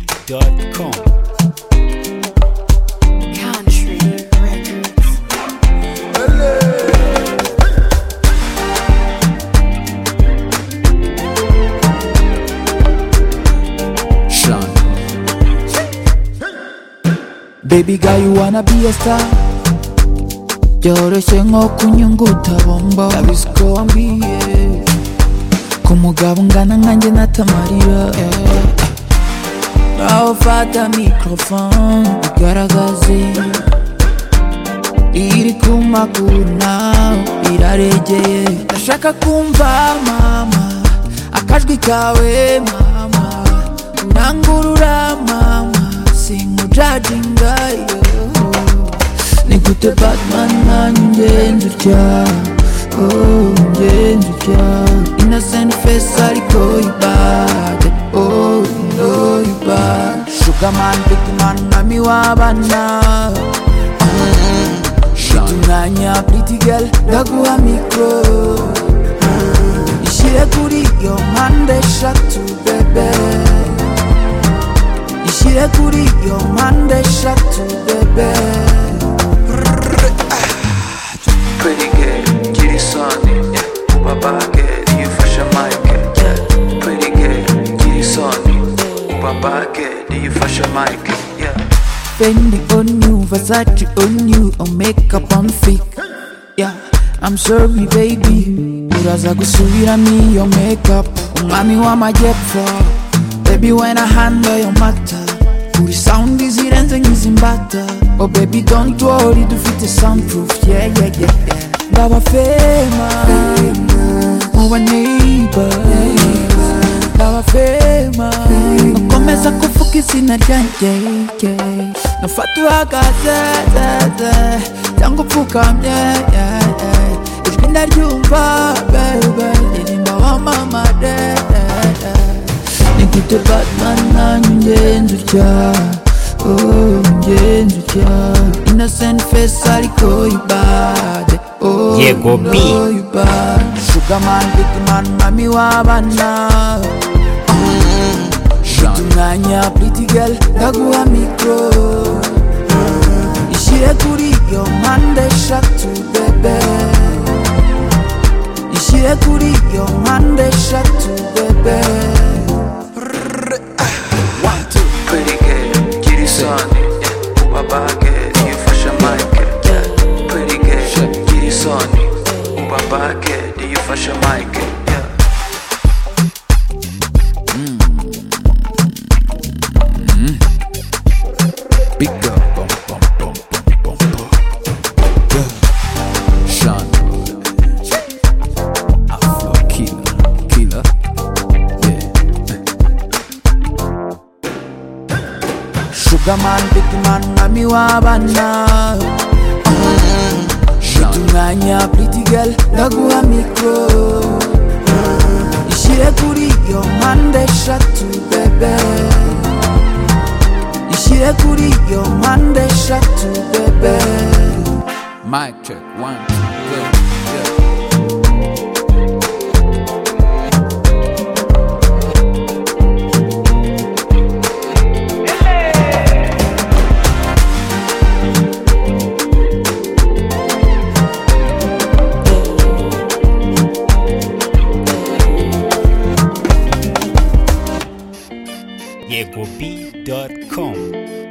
Country.com. Country Records. Sean. Baby girl, you wanna be a star? Byoroshye nko kunyunguta bombo Ndabizi ko wambiye Ko umugabo ungana nkanjye natamarira Nawe fata microphone ugaragaze iri ku maguru nawe iraregeye ndashaka kumva mama akajwi kawe mama urangurura mama sinkujajinga ni gute batman nanjye nzutya oh, njye nzutya innocent face ariko ibade oh, no ibade sugarman bigman mami w'abana Shut umwanya pretty girl ndaguha mikro ishyire kuri iyo mpande eshatu bebe ishyire kuri iyo mpande eshatu bebe Pretty girl, gira isoni ubabage yifashe mike Pretty girl, gira isoni ubabage yifashe mike Fendi on you Versace on you on makeup on fake yeah I'm sorry baby uraza gusubiramo iyo makeup umwami w'amajyepfo baby when I handle your matter uri sound zirenze nk'izimbata oh baby don't worry dufite soundproof yeah yeah yeah yeah ndaba fema muba neighbor ndaba fema nakomeza kuvuga izina ryanjye yeah. nafata uhagaze ze, ze, cyangwa upfukamye yeah, yeah. ijwi ndaryumva bebe ririmba wamamare yeah, yeah. ni gute batman nanyu ngenzi utya Oh, ngenzi utya innocent face ariko ibade oh, Yego, B. Yuba Sugarman, big man, mami w'abana Shut umwanya pretty girl ndaguha mikro Ishyire kuri iyo mpande eshatu bebe Ishyire kuri iyo mpande eshatu bebe Pretty girl, gira isoni ubabage yifashe mike Pretty girl, gira isoni ubabage yifashe mike Big girl bum, bum, bum, bum, bum, bum. Girl. Sean. Afro killer, killer. Yeah. Sugarman, big man, mami w'abana Shut umwanya pretty girl ndaguha mikro Ishyire kuri iyo mpande eshatu bebe ishyire kuri iyo mpande eshatu bebe mic check one two, go, go. Yego B.com.